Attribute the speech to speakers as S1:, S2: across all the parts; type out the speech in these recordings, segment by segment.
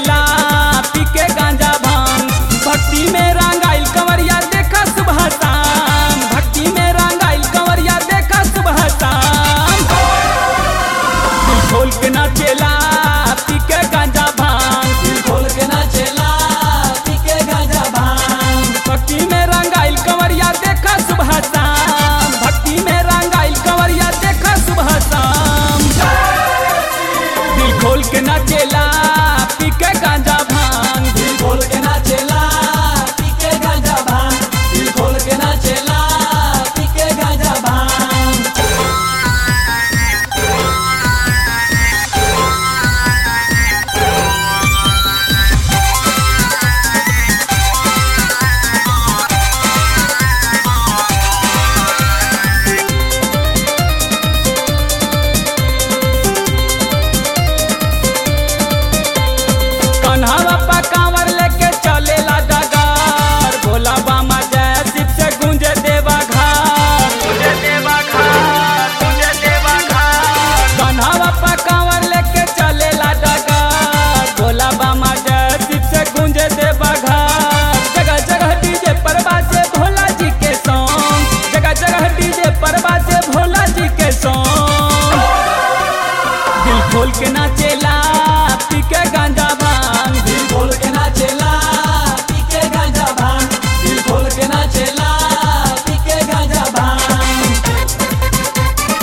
S1: नाचेला पी के गांजा भांग भक्ति में रंगाइल कंवरिया देखा सुबह शाम भक्ति में रंगाइल कंवरिया देखा सुबह शाम दिल खोल के नाचेला पी के गांजा भांग
S2: दिल खोल के नाचेला पी के गांजा भांग
S1: भक्ति में रंगाइल कंवरिया देखा सुबह शाम भक्ति में रंगाइल कंवरिया देखा सुबह शाम दिल खोल के नाचेला पी के गांजा भांग
S2: दिल खोल के नाचेला पी के गांजा भांग दिल खोल के नाचेला पी के गांजा भांग
S1: कन्हवा पा कांवर लेके चलेला डगार भोला बामा जय शिव से गूंजे देवा घाट गूंजे देवा घाट गूंजे देवा घाट कन्हवा पा कांवर लेके चलेला डगार भोला बामा जय शिव से गूंजे देवा घाट जगह जगह डीजे पर बाजे भोला जी के सॉन्ग जगह जगह डीजे पर बाजे भोला जी के सॉन्ग दिल खोल के नाचेला पी के गांजा भांग
S2: दिल खोल के नाचेला पी के गांजा भांग दिल खोल के नाचेला पी के गांजा भांग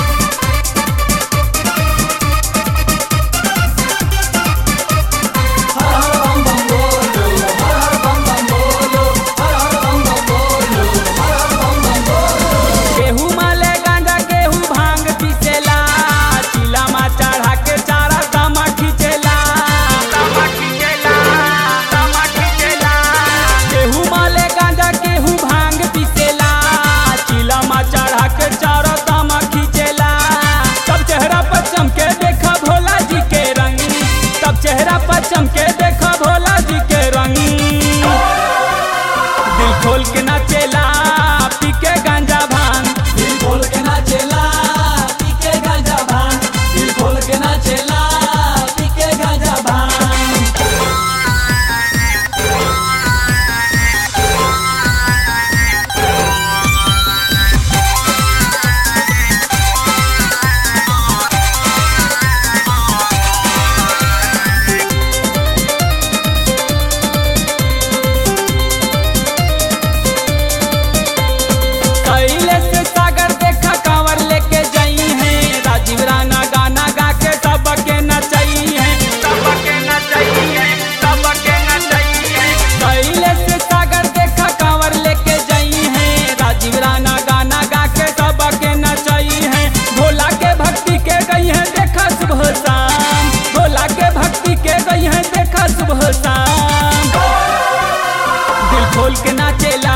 S2: हर हर बम बम बोलो हर हर बम बम बोलो हर हर बम बम बोलो हर हर बम बम बोलो
S1: केहू माले गांजा केहू भांग पीसेला चिलामा चढ़ा के चारा दामा खींचेला दामा खींचेला दामा खींचेला केहू माले गांजा केहू भांग पीसेला चिलामा चढ़ा के चारा दामा खींचेला सब चेहरा पर चमके देखा भोला जी के रंग सब चेहरा पर चमके देखा भोला जी के रंग दिल खोल के नाचेला पी के गांजा भांग
S2: दिल खोल के नाचेला पी के गांजा भांग दिल खोल के नाचेला पी के गांजा भांग
S1: कैले से सागर देखा कांवर लेके जाई है राजीव राणा गाना गा के सबके नचाई है सबके नचाई है सबके नचाई है कैले से सागर देखा कांवर लेके जाई है राजीव राणा गाना गा के सबके नचाई है भोला के भक्ति के गई है देखा सुबह शाम भोला के भक्ति के गई है देखा सुबह शाम दिल खोल के नाचेला